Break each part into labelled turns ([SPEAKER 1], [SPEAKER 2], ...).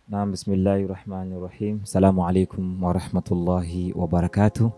[SPEAKER 1] Naam, bismillahi rahmani rahim. Assalamu alaikum warahmatullahi wabarakatuh.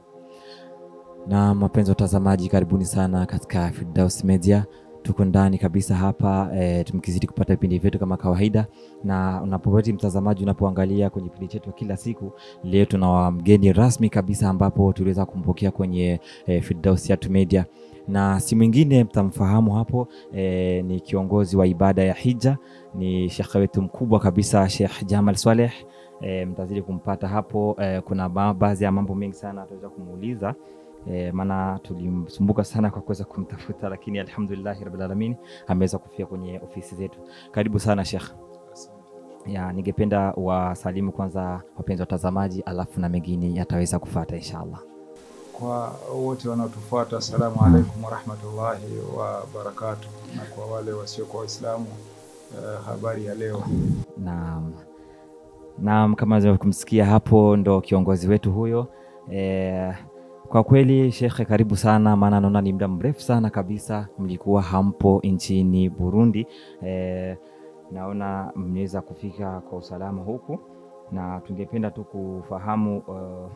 [SPEAKER 1] Na mapenzi watazamaji, karibuni sana katika Firdaus Media. Tuko ndani kabisa hapa e, tumkizidi kupata vipindi vyetu kama kawaida, na unapopati mtazamaji, unapoangalia kwenye kipindi chetu kila siku, leo tuna mgeni rasmi kabisa ambapo tuliweza kumpokea kwenye e, Firdaus Yatu Media na si mwingine mtamfahamu hapo e, ni kiongozi wa ibada ya hija, ni shekhe wetu mkubwa kabisa Sheikh Jamal Swaleh. E, mtazidi kumpata hapo e, kuna baadhi ya mambo mengi sana ataweza kumuuliza e, maana tulimsumbuka sana kwa kuweza kumtafuta, lakini alhamdulillahi rabbil alamin ameweza kufika kwenye ofisi zetu. Karibu sana Sheikh. Ya, ningependa wasalimu kwanza wapenzi watazamaji, alafu na mengine yataweza kufuata inshallah.
[SPEAKER 2] Kwa wote wanaotufuata, assalamu alaikum warahmatullahi wabarakatuh, na kwa wale wasiokuwa Waislamu uh, habari ya leo.
[SPEAKER 1] Naam, naam, kama kumsikia hapo, ndo kiongozi wetu huyo e, kwa kweli shekhe, karibu sana, maana naona ni muda mrefu sana kabisa mlikuwa hampo nchini Burundi. E, naona mmeweza kufika kwa usalama huku, na tungependa tu kufahamu uh,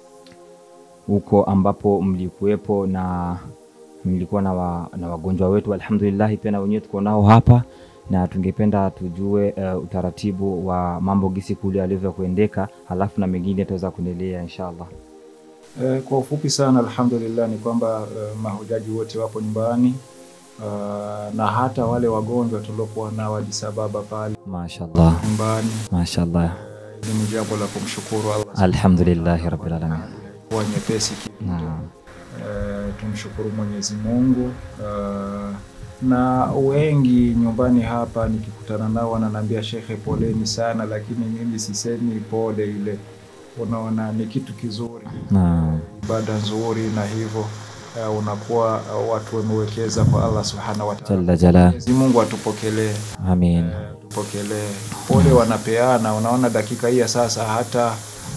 [SPEAKER 1] huko ambapo mlikuwepo na mlikuwa na, wa, na wagonjwa wetu alhamdulillah, pia na wenyewe tuko nao hapa, na tungependa tujue uh, utaratibu wa mambo gisi kule alivyokuendeka, halafu na mengine tutaweza kuendelea inshallah.
[SPEAKER 2] Eh, kwa ufupi sana alhamdulillah ni kwamba uh, mahujaji wote wapo nyumbani uh, na hata wale wagonjwa tuliokuwa nao Addis Ababa pale
[SPEAKER 1] Mashallah,
[SPEAKER 2] nyumbani.
[SPEAKER 1] mashallah,
[SPEAKER 2] Hili ni jambo la kumshukuru Allah
[SPEAKER 1] alhamdulillahi rabbil alamin.
[SPEAKER 2] kuwa nyepesi kidogo.
[SPEAKER 1] Naam,
[SPEAKER 2] Eh, tumshukuru Mwenyezi Mungu. Eh, na wengi nyumbani hapa nikikutana nao wananiambia shekhe, poleni sana, lakini mimi sisemi pole ile, unaona ni kitu kizuri,
[SPEAKER 1] naam,
[SPEAKER 2] ibada nzuri, na hivyo eh, unakuwa eh, watu wamewekeza kwa Allah subhanahu wa ta'ala.
[SPEAKER 1] jalla jala,
[SPEAKER 2] Mwenyezi Mungu atupokelee,
[SPEAKER 1] amin.
[SPEAKER 2] eh, tupokelee. Pole wanapeana, unaona dakika hii ya sasa hata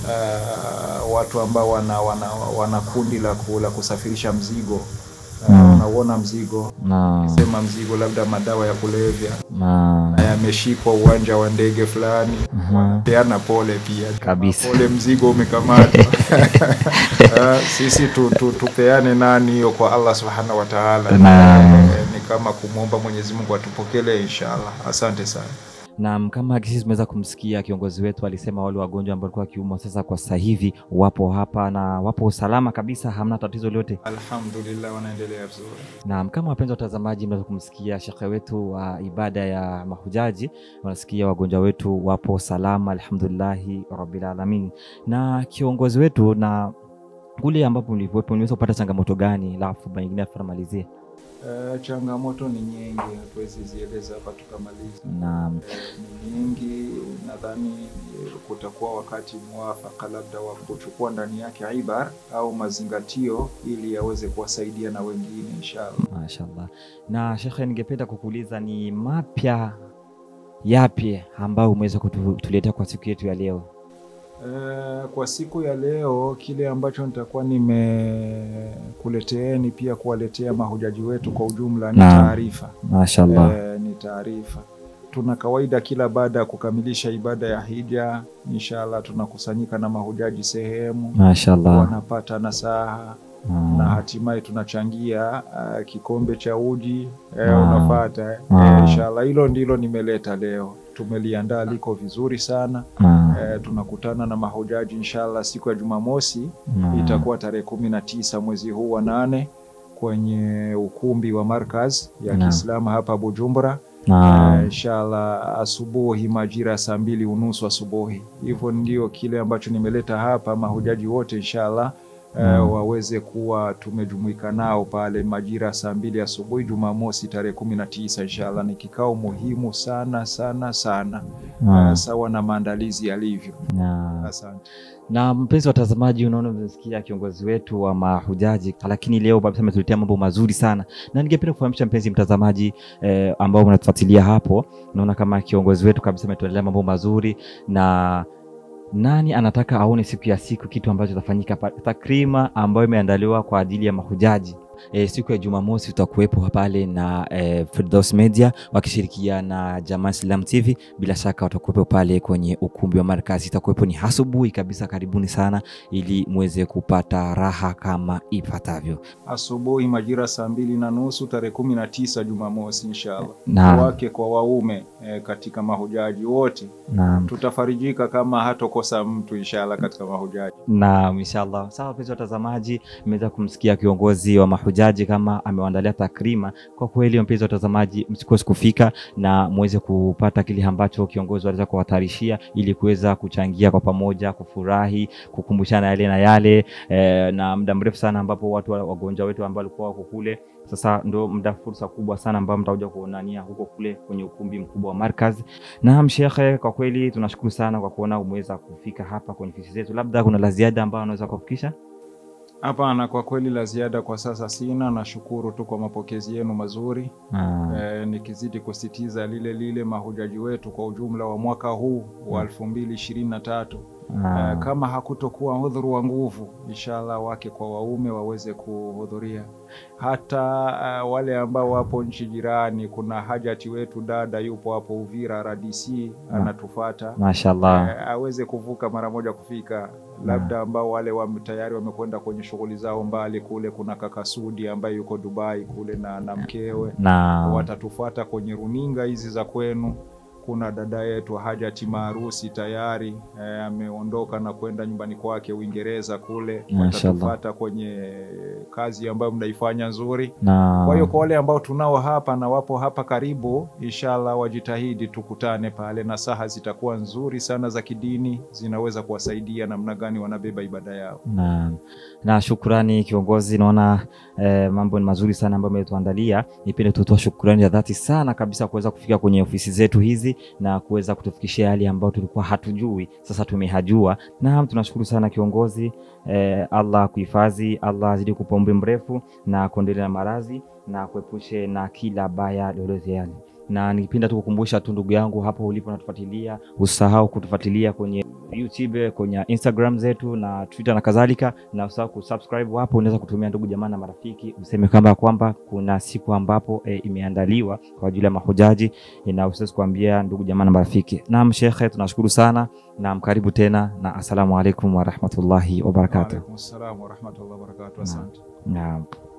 [SPEAKER 2] uh, watu ambao wana, wana, wana kundi la, ku, la kusafirisha mzigo uh,
[SPEAKER 1] Mm.
[SPEAKER 2] unauona mzigo
[SPEAKER 1] Naam,
[SPEAKER 2] sema mzigo labda madawa ya kulevya
[SPEAKER 1] naam,
[SPEAKER 2] na yameshikwa uwanja wa ndege fulani,
[SPEAKER 1] Mhm.
[SPEAKER 2] wanapeana pole pia
[SPEAKER 1] Kabisa.
[SPEAKER 2] pole, mzigo umekamatwa. Uh, sisi tu, tu, tupeane nani hiyo kwa Allah subhanahu wa ta'ala.
[SPEAKER 1] Naam.
[SPEAKER 2] Eh, ni kama kumwomba Mwenyezi Mungu atupokelee inshallah. Asante sana.
[SPEAKER 1] Naam, kama sisi tumeweza kumsikia kiongozi wetu alisema wale wagonjwa ambao walikuwa wakiumwa sasa kwa sasa hivi wapo hapa na wapo salama kabisa, hamna tatizo lolote.
[SPEAKER 2] Alhamdulillah, wanaendelea vizuri.
[SPEAKER 1] Naam, kama wapenzi watazamaji, mnaweza kumsikia shekhe wetu wa ibada ya mahujaji, wanasikia wagonjwa wetu wapo salama, alhamdulillahi rabbil alamin. Na kiongozi wetu, na kule ambapo mlikuwepo, mliweza kupata changamoto gani? Alafu mengine atamalizie.
[SPEAKER 2] Eh, changamoto ni nyingi, hatuwezi zieleza hapa tukamaliza.
[SPEAKER 1] Naam,
[SPEAKER 2] Eh, ni nyingi. Nadhani eh, kutakuwa wakati mwafaka labda wa kuchukua ndani yake ibar au mazingatio ili yaweze kuwasaidia na wengine inshallah.
[SPEAKER 1] Mashallah. Na shekhe, ningependa kukuuliza ni mapya yapi ambayo umeweza kutuletea kwa siku yetu ya leo?
[SPEAKER 2] Eh, kwa siku ya leo kile ambacho nitakuwa nimekuleteeni pia kuwaletea mahujaji wetu kwa ujumla ni
[SPEAKER 1] Naam.
[SPEAKER 2] taarifa.
[SPEAKER 1] Mashallah.
[SPEAKER 2] Eh, ni taarifa. Tuna kawaida kila baada ya kukamilisha ibada ya hija, inshallah tunakusanyika na mahujaji sehemu,
[SPEAKER 1] Mashallah.
[SPEAKER 2] wanapata nasaha na
[SPEAKER 1] Ah,
[SPEAKER 2] hatimaye tunachangia uh, kikombe cha uji eh,
[SPEAKER 1] Ah.
[SPEAKER 2] unapata eh,
[SPEAKER 1] Ah.
[SPEAKER 2] inshallah. Hilo ndilo nimeleta leo, tumeliandaa liko vizuri sana
[SPEAKER 1] ah,
[SPEAKER 2] eh, tunakutana na mahujaji inshallah siku ya Jumamosi
[SPEAKER 1] ah.
[SPEAKER 2] itakuwa tarehe kumi na tisa mwezi huu wa nane kwenye ukumbi wa Markaz ya
[SPEAKER 1] Naam.
[SPEAKER 2] Kiislamu hapa Bujumbura.
[SPEAKER 1] Naam.
[SPEAKER 2] Eh, inshallah asubuhi majira ya saa mbili unusu asubuhi. Hivyo ndio kile ambacho nimeleta hapa, mahujaji wote inshallah eh,
[SPEAKER 1] Naam.
[SPEAKER 2] waweze kuwa tumejumuika nao pale majira ya saa mbili asubuhi Jumamosi tarehe kumi na tisa inshallah. Ni kikao muhimu sana sana sana,
[SPEAKER 1] Ah,
[SPEAKER 2] eh, sawa na maandalizi yalivyo.
[SPEAKER 1] na,
[SPEAKER 2] Asante.
[SPEAKER 1] na mpenzi watazamaji, unaona umesikia kiongozi wetu wa mahujaji, lakini leo kabisa ametuletea mambo mazuri sana, na ningependa kufahamisha mpenzi mtazamaji eh, ambao mnatufuatilia hapo, naona kama kiongozi wetu kabisa ametuelea mambo mazuri na nani anataka aone siku ya siku kitu ambacho kitafanyika pa- takrima ambayo imeandaliwa kwa ajili ya mahujaji e, siku ya Jumamosi tutakuwepo pale na e, Firdaus Media wakishirikiana na Jamaa Islam TV. Bila shaka watakuwepo pale kwenye ukumbi wa Markazi, itakuwepo ni asubuhi kabisa. Karibuni sana ili muweze kupata raha kama ifuatavyo.
[SPEAKER 2] asubuhi majira saa mbili na nusu tarehe kumi na tisa Jumamosi inshallah,
[SPEAKER 1] Naam.
[SPEAKER 2] wake kwa waume eh, katika mahujaji wote
[SPEAKER 1] Naam.
[SPEAKER 2] tutafarijika kama hatokosa mtu inshallah katika mahujaji.
[SPEAKER 1] Naam, inshallah. Sawa, wapenzi watazamaji, mmeweza kumsikia kiongozi wa mahujaji kama amewaandalia takrima. Kwa kweli, wapenzi watazamaji, msikose kufika na muweze kupata kile ambacho kiongozi aliweza kuwatarishia ili kuweza kuchangia kwa pamoja, kufurahi, kukumbushana yale na yale eh, na muda mrefu sana ambapo watu wa- wagonjwa wetu ambao walikuwa wako kule sasa ndo muda fursa kubwa sana ambayo mtakuja kuonania huko kule kwenye ukumbi mkubwa wa Markaz. Naam shekhe, kwa kweli tunashukuru sana kwa kuona umeweza kufika hapa kwenye ofisi zetu. Labda kuna la ziada ambayo unaweza kufikisha?
[SPEAKER 2] Hapana, kwa kweli la ziada kwa sasa sina. Nashukuru tu kwa mapokezi yenu mazuri.
[SPEAKER 1] Ah,
[SPEAKER 2] E, nikizidi kusitiza lile lile mahujaji wetu kwa ujumla wa mwaka huu wa elfu mbili ishirini na tatu
[SPEAKER 1] ah,
[SPEAKER 2] e, kama hakutokuwa udhuru wa nguvu, inshallah wake kwa waume waweze kuhudhuria. Hata uh, wale ambao wapo nchi jirani, kuna hajati wetu dada yupo hapo Uvira RDC anatufata
[SPEAKER 1] mashallah.
[SPEAKER 2] Eh, aweze kuvuka mara moja kufika, labda ambao wale wa tayari wamekwenda kwenye shughuli zao mbali kule. Kuna kaka Sudi ambaye yuko Dubai kule na, na mkewe
[SPEAKER 1] Na
[SPEAKER 2] watatufuata kwenye runinga hizi za kwenu. Kuna dada yetu Hajati Maarusi tayari eh, ameondoka na kwenda nyumbani kwake Uingereza kule,
[SPEAKER 1] Mashallah.
[SPEAKER 2] watatufuata kwenye kazi ambayo mnaifanya nzuri.
[SPEAKER 1] na
[SPEAKER 2] Kwa hiyo kwa wale ambao tunao hapa na wapo hapa karibu, inshallah wajitahidi tukutane pale, na saha zitakuwa nzuri sana za kidini, zinaweza kuwasaidia namna gani wanabeba ibada yao.
[SPEAKER 1] na, na shukrani kiongozi, naona eh, mambo ni mazuri sana ambayo umetuandalia. Nipende kutoa shukrani ya dhati sana kabisa kuweza kufika kwenye ofisi zetu hizi na kuweza kutufikishia yale ambayo tulikuwa hatujui, sasa tumehajua. Naam, tunashukuru sana kiongozi. Eh, Allah kuhifadhi, Allah azidi kupa umri mrefu na kuendelea na maradhi na kuepushe na kila baya lolote yale na nikipenda tu kukumbusha tu ndugu yangu hapo ulipo natufuatilia, usahau kutufuatilia kwenye YouTube, kwenye Instagram zetu na Twitter na kadhalika, na usahau kusubscribe hapo. Unaweza kutumia ndugu jamaa na marafiki, useme kama kwamba kuna siku ambapo e, imeandaliwa kwa ajili ya mahujaji e, na usiwezi kuambia ndugu jamaa na marafiki. Naam shekhe, tunashukuru sana na karibu tena na assalamu alaikum warahmatullahi wabarakatuh.
[SPEAKER 2] Waalaikum salam warahmatullahi wabarakatuh. Asante.
[SPEAKER 1] Naam.